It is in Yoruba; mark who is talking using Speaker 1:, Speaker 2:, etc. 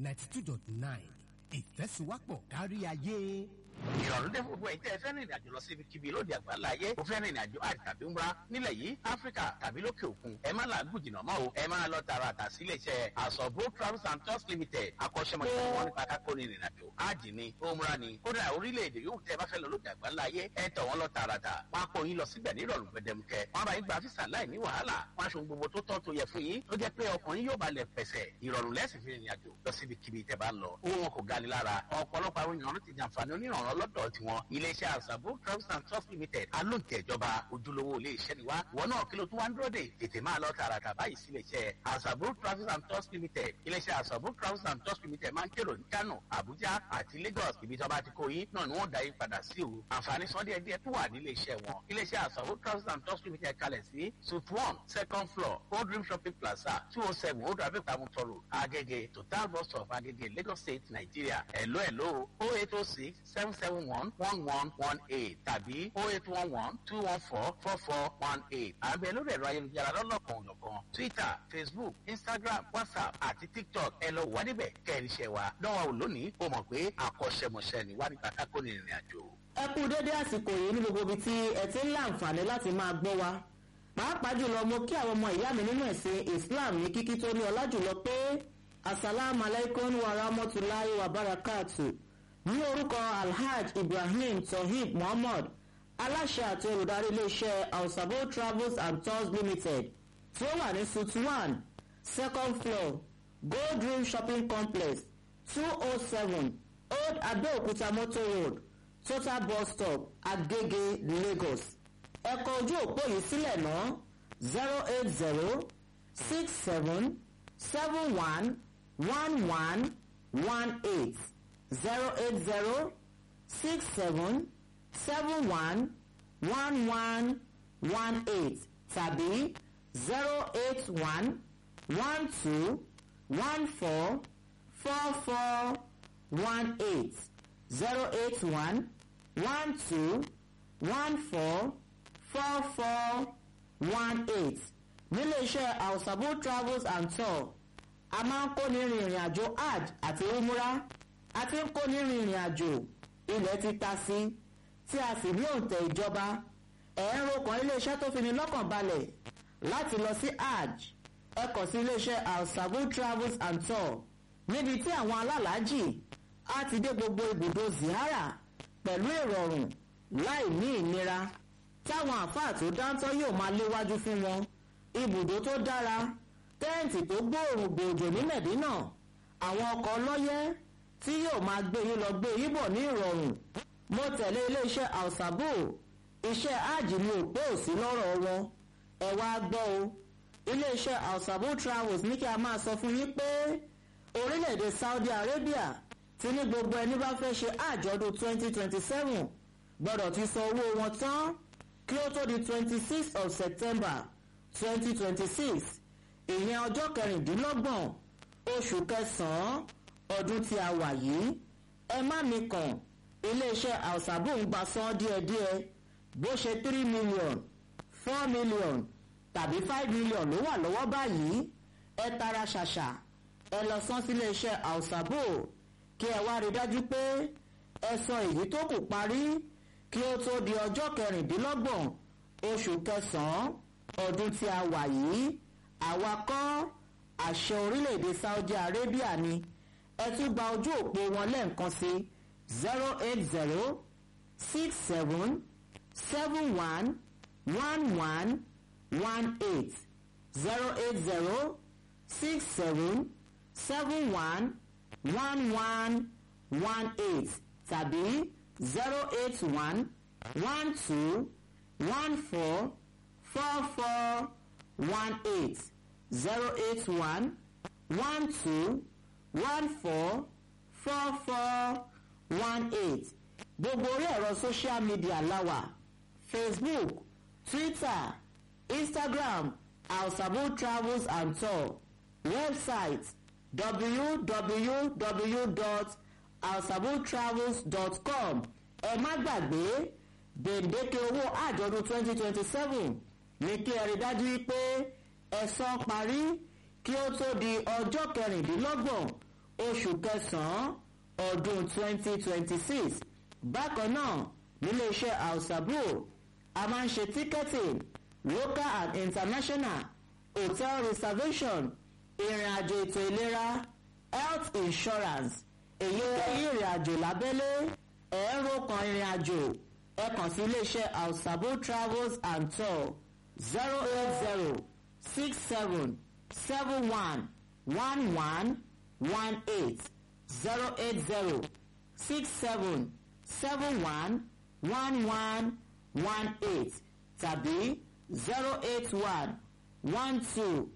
Speaker 1: ninety two dot nine ìfẹ́sùwápọ̀ kárí ayé.
Speaker 2: ìrọ̀rùn dé fún gbogbo ẹ̀yin tẹ́ ẹ fẹ́ rìnrìn àjò lọ sí ibikíbi lóde àgbáńlá ayé o fẹ́ rìnrìn àjò àjò tàbí ńlá nílẹ̀ yìí áfíríkà tàbí lókè òkun ẹ má làágùn jìnnà mọ́ o ẹ máa lọ tààràtà sí iléeṣẹ́ àsọ̀bó travels and tours limited akọ́ṣẹ́mọṣẹ́ wọn nípa kákó ní ìrìn àjò ájì ni òmùra ni kódà orílẹ̀-èdè yóò tẹ́ ẹ bá fẹ́ lọ lóde àgbáńlá ayé ẹ tọ̀ wọ́n lọ tààràtà wọn á kó yín lọ síbẹ̀ ní ìrọ̀rùn gbẹdẹmukẹ wọn bá yín gba físà láì ní wàhálà wọn aṣọ gbogbo tó tọ́ tó yẹ fún yín tó jẹ́ pé ọkàn yín yóò balẹ̀ pẹ̀sẹ̀ ìrọ̀rùn lẹ́sìn fi rìnrìn àjò lọ síbi kíbi tẹ́ bá ń lọ owó wọn kò gani lára ọ̀pọ̀lọpọ̀ àwọn èèyàn ti jàǹfààní onírànràn lọ́dọ̀ tiwọn iléeṣẹ́ àṣàbò travels and trust limited alóǹtẹ̀ ìjọba ojúlówó iléeṣẹ́ ni wá ìwọ náà kí ló tún wá ń dúró dè tètè máa lọ tààràtà báyìí sí iléeṣẹ́ àṣàbò travels and trust limited iléeṣẹ́ àṣàbò travels and trust limited máa ń kérò ní kano abuja àti lagos ibi tí wọ́n bá ti kó yín náà ni wọ́n dá yín padà sí o àǹfààní sọ díẹ̀ díẹ̀ tó wà ní iléeṣẹ́ wọn iléeṣẹ́ àṣàbò travels and trust limited kalẹ̀ sí suite one second floor old dream shopping plaza two oh seven old rabbit tamuto road agege total bus stop agege lagos state nigeria hello hello oh eight oh six seven seven one one one one eight tàbí oh eight one one two one four four four one eight àbẹ̀ lórí ẹ̀rọ ayélujára lọ́lọ́kan òjọ̀kan twitter facebook instagram whatsapp àti tiktok ẹ lọ wà níbẹ̀ kẹrin iṣẹ́ wa dánwà ò lónìí ó mọ̀ pé akọ́ṣẹ́mọṣẹ́ ni wà nípa kákó ní ìrìn àjò.
Speaker 3: ẹ kú dédé àsìkò yìí ní gbogbo ibi tí ẹ ti ń láǹfààní láti máa gbọ́ wa pàápàá jùlọ mo kí àwọn ọmọ ìyá mi nínú ẹ̀sìn islam ní kíkí tó ní ọlá jùlọ pé asalaamu alaykum wa rahmatulahi wa barakatu ní orúkọ alhaj ibrahim tohib muhammad aláṣẹ àti olùdarí iléeṣẹ́ alsabo travels and tours limited tí ó wà ní suite one second floor gold dream shopping complex two oh seven old abeokuta motor road total bus stop agege lagos ẹ̀kọ́ ojú òpó yìí sílẹ̀ ná zero eight zero six seven seven one one one one eight zero eight zero six seven seven one one one one eight tàbí zero eight one one two one four four four one eight zero eight one one two one four four four one eight nílé iṣẹ́ alsabo travels and tour a máa ń kó ní rìnrìn àjò hajj àti umura a ti ń kó ní rìnrìn àjò ilẹ̀ ti ta sí tí a sì ní òǹtẹ̀ ìjọba ẹ̀ẹ́rọ kan iléeṣẹ́ tó fi ní lọ́kàn balẹ̀ láti lọ sí hajj ẹ kàn sí iléeṣẹ́ alsabo travels and tour níbi tí àwọn alálàájì á ti dé gbogbo ibùdó zihara pẹ̀lú ìrọ̀rùn láì ní ìnira táwọn àáfàá tó dáńtọ́ yóò máa léwájú fún wọn ibùdó tó dára tẹ́ǹtì tó gbòòrùn gbòòjò ní mẹ̀dínà àwọn ọkọ̀ ọlọ́yẹ́ tí yóò máa gbé yín lọ gbé yín bọ̀ ní ìrọ̀rùn mo tẹ̀lé iléeṣẹ́ alsabo iṣẹ́ áàjì ni òpó òsì lọ́rọ̀ wọn ẹ wá gbọ́ o iléeṣẹ́ alsabo travels ní kí a máa sọ fún yín pé orílẹ̀-èdè saudi arabia ti ní gbogbo ẹni bá fẹ́ ṣe àjọ̀dún twenty twenty seven gbọ́dọ̀ ti san owó wọn tán kí ó tó di twenty six of september twenty twenty six ìyẹn ọjọ́ kẹrìndínlọ́gbọ̀n oṣù kẹsàn-án ọdún tí a wà yìí ẹ má mi kàn iléeṣẹ́ àwùsàbò ń gba san díẹ̀díẹ̀ bó ṣe three million four million tàbí five million ló wà lọ́wọ́ báyìí ẹ tara ṣàṣà ẹ lọ san sí iléeṣẹ́ àwùsàbò kí ẹ wá rí dájú pé ẹ san èyí tó kù parí kí ó tó di ọjọ́ kẹrìndínlọ́gbọ̀n oṣù kẹsàn-án ọdún tí a wà yìí àwa kọ́ àṣẹ orílẹ̀-èdè saudi arabia ni ẹ tún gba ojú òpó wọn lẹ́ẹ̀kan sí zero eight zero six seven seven one one one one eight zero eight zero six seven seven one one one one eight tàbí zero eight one one two one four four four one eight zero eight one one two one four four four one eight gbogbo orí ẹ̀rọ social media láwà facebook twitter instagram alsabo travels and tour website www.alsabotravels.com ẹ má gbàgbé gbèǹdéke owó àjọ̀dún twenty twenty seven ní kí ẹ rí dájú wípé ẹ̀sán parí kí ó tó di ọjọ́ kẹrìndínlọ́gbọ̀n oṣù kẹsàn-án ọdún 2026 bákan náà nílé iṣẹ́ alsabro a máa ń ṣe ticketing local and international hotel reservation ìrìn àjò ètò ìlera health insurance èyí èyí ìrìn àjò lábẹ́lé ẹ̀ẹ́rọ kan ìrìn àjò ẹ kàn sí iléeṣẹ́ alsabo travels and tour zero eight zero six seven seven one one one one eight zero eight zero six seven seven one one one one eight tàbí zero eight one one two